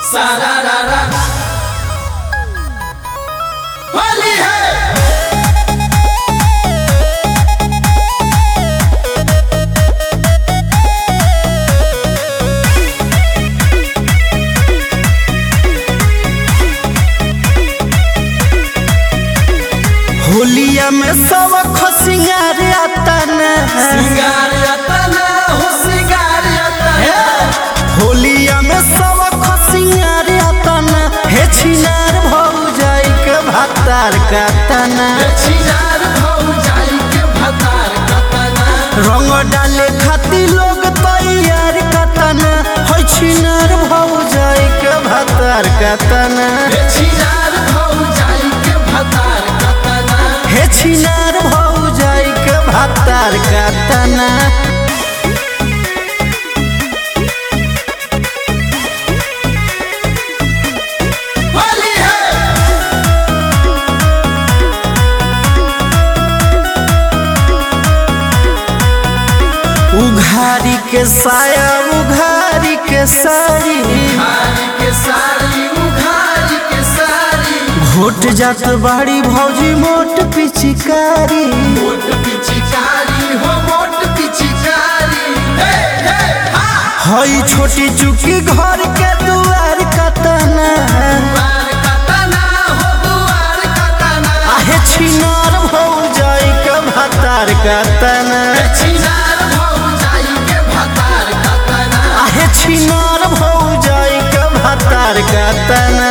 सारारारा होली है होलिया में सब खसिंगार आता न सिंगार यतना हो सिंगार यतना होलिया में सब खसिंगार आता न हे छिनार भौ जाई के भातार कातन छिनार भौ जाई के भतार कतना रंग डाले खाती लोग तैयार कतन है छिनार भौ जाई के भातार कातन छिनार भौ जाई के भतार कतना हे छिनार भौ जाई के भातार कातन होली है उघारी के साया उघारी के साड़ी उघारी के साड़ी उघारी के साड़ी घोट जात बाड़ी भौजी मोट पिचिकारी मोट पिचकारी हो मोट पिचकारी हे हे हा हई छोटी चुकी घर के दुआर कतना दुआर कतना हो दुआर कतना आहे छिनार भौ जाई के भातार कतना छिनार भौ जाई के भतार कतना आहे छिनार भौ जाई के भातार कतना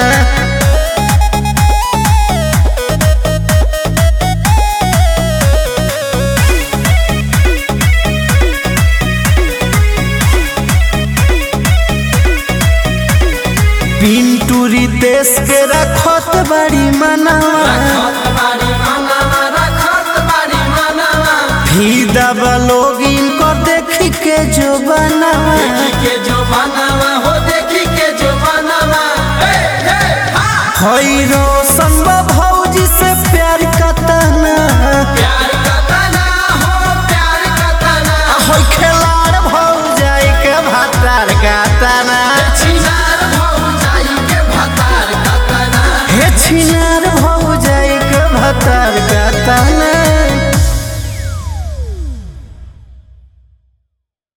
पिंटूरी देश के रखत बड़ी मनावा रखत बाड़ी मनावा रखत बाड़ी मनावा फीदा लोग इनको देखी के जो बनावा देखी के जो बनावा हो देखी के जो बनावा हे हे हा हई रो